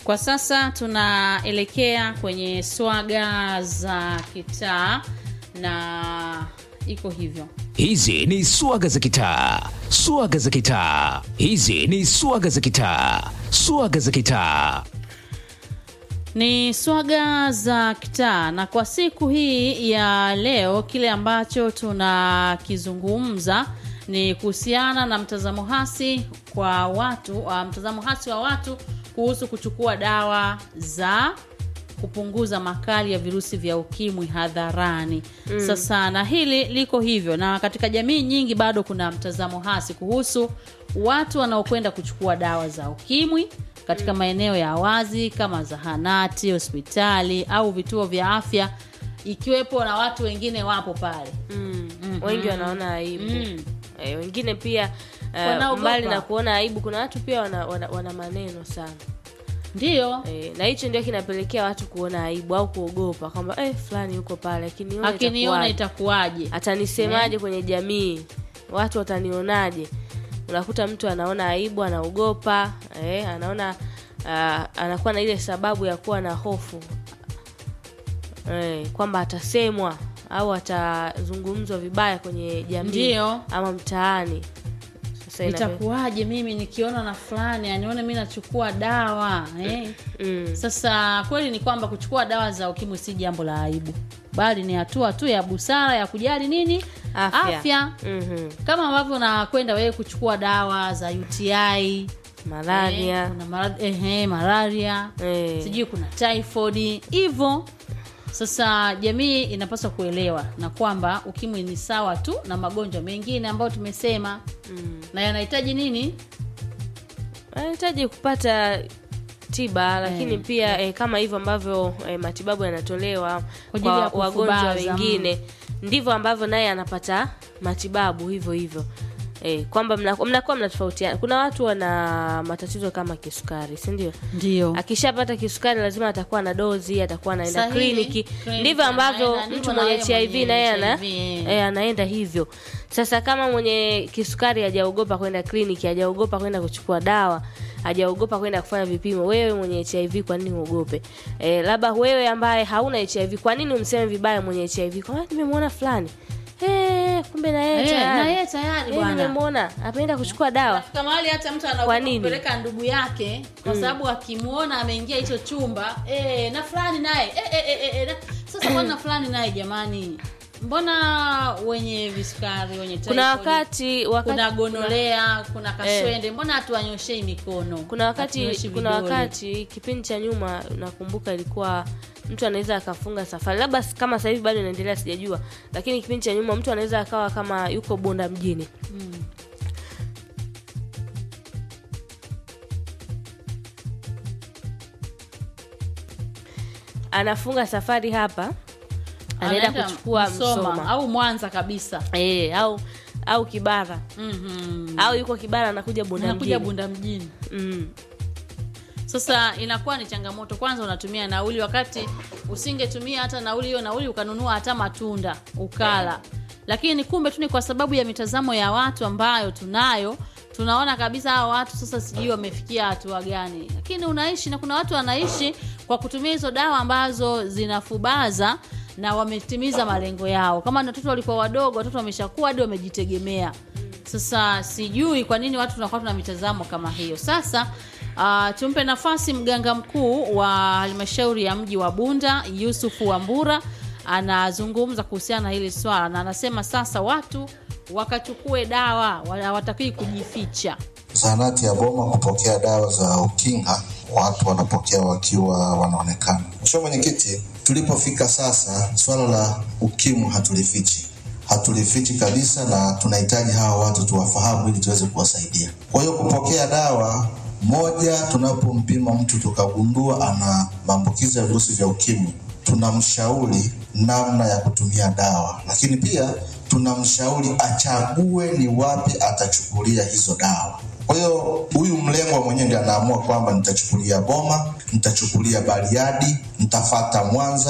Kwa sasa tunaelekea kwenye swaga za kitaa na iko hivyo. Hizi ni swaga za kitaa, swaga za kitaa. Hizi ni swaga za kitaa, swaga za kitaa. Ni swaga za kitaa, na kwa siku hii ya leo kile ambacho tunakizungumza ni kuhusiana na mtazamo hasi kwa watu uh, mtazamo hasi wa watu kuhusu kuchukua dawa za kupunguza makali ya virusi vya ukimwi hadharani. Mm. Sasa na hili liko hivyo, na katika jamii nyingi bado kuna mtazamo hasi kuhusu watu wanaokwenda kuchukua dawa za ukimwi katika maeneo ya wazi kama zahanati, hospitali au vituo vya afya, ikiwepo na watu wengine wapo pale. mm. wengi wanaona aibu Mm. eh, wengine pia eh, Wanaogopa. mbali na kuona aibu kuna watu pia wana, wana, wana maneno sana Ndiyo, eh, na hicho ndio kinapelekea watu kuona aibu au kuogopa kwamba eh, fulani yuko pale akiniona akiniona itakuwaje? itakuwaje? atanisemaje kwenye jamii watu watanionaje unakuta mtu anaona aibu anaogopa eh, anaona uh, anakuwa na ile sababu ya kuwa na hofu eh, kwamba atasemwa au atazungumzwa vibaya kwenye jamii Ndiyo. ama mtaani sasa inape- Itakuwaje mimi nikiona na fulani anione mi nachukua dawa eh? mm, Sasa kweli ni kwamba kuchukua dawa za ukimwi si jambo la aibu, bali ni hatua tu ya busara ya kujali nini afya, afya. Mhm. Kama ambavyo unakwenda wewe kuchukua dawa za UTI malaria eh, kuna maradhi ehe, malaria eh, sijui kuna typhoid hivyo. Sasa jamii inapaswa kuelewa na kwamba ukimwi ni sawa tu na magonjwa mengine ambayo tumesema mm. na yanahitaji nini anahitaji kupata tiba lakini Eh, pia eh, kama hivyo ambavyo eh, matibabu yanatolewa Kwa ajili ya kwa wagonjwa kufubaza, wengine ndivyo ambavyo naye anapata matibabu hivyo hivyo eh, kwamba mna- mnakuwa mnatofautiana kuna watu wana matatizo kama kisukari si ndio ndio akishapata kisukari lazima atakuwa na dozi atakuwa anaenda Sahihi. kliniki Kliniki ndivyo ambavyo anaenda, mtu ndivyo na mwenye yeye hiv mwenye naye ana HIV, eh. eh, anaenda hivyo sasa kama mwenye kisukari hajaogopa kwenda kliniki hajaogopa kwenda kuchukua dawa hajaogopa kwenda kufanya vipimo wewe mwenye hiv kwa nini uogope eh, labda wewe ambaye hauna hiv kwa nini umseme vibaya mwenye hiv kwa nimemwona fulani Eh, kumbe na yeye Eh, tayari. na yeye tayari Eh, bwana. nimemwona ameenda kuchukua dawa Nafika mahali hata mtu Kwa anaogopa nini? kupeleka ndugu yake kwa sababu akimwona ameingia hicho chumba eh, na fulani naye eh, eh, eh, eh, na- sasa mbona na fulani naye jamani mbona wenye visukari wenye kuna typhoid, wakati wakati kuna gonolea kuna kaswende mbona hatuwanyoshei mikono kuna wakati Hatunyoshi kuna vidole? wakati kipindi cha nyuma nakumbuka ilikuwa mtu anaweza akafunga safari labda s- kama sasa hivi bado inaendelea sijajua lakini kipindi cha nyuma mtu anaweza akawa kama yuko bonda mjini Mm. anafunga safari hapa anaenda Anaenda kuchukua msoma, au mwanza kabisa Eh, au au kibara mm-hmm. au yuko kibara anakuja bonda nakuja mjini bunda mjini mm. sasa inakuwa ni changamoto kwanza unatumia nauli wakati usingetumia hata nauli hiyo nauli ukanunua hata matunda ukala lakini kumbe tu ni kwa sababu ya mitazamo ya watu ambayo tunayo tunaona kabisa hao watu sasa sijui wamefikia hatua gani lakini unaishi na kuna watu wanaishi kwa kutumia hizo dawa ambazo zinafubaza na wametimiza malengo yao kama ni watoto walikuwa wadogo watoto wameshakuwa hadi wamejitegemea sasa sijui kwa nini watu tunakuwa tuna mitazamo kama hiyo sasa uh, tumpe nafasi mganga mkuu wa halmashauri ya mji wa bunda yusufu wambura anazungumza kuhusiana na hili swala na anasema sasa watu wakachukue dawa wa- hawatakii kujificha zahanati ya Boma kupokea dawa za ukinga, watu wanapokea wakiwa wanaonekana. Mheshimiwa Mwenyekiti, tulipofika sasa, swala la ukimwi hatulifichi, hatulifichi kabisa, na tunahitaji hawa watu tuwafahamu ili tuweze kuwasaidia. Kwa hiyo kupokea dawa moja, tunapompima mtu tukagundua ana maambukizi ya virusi vya ukimwi, tunamshauri namna ya kutumia dawa, lakini pia tunamshauri achague ni wapi atachukulia hizo dawa. Kwa hiyo huyu mlengwa mwenyewe ndiye anaamua kwamba nitachukulia Boma, nitachukulia Bariadi, nitafata Mwanza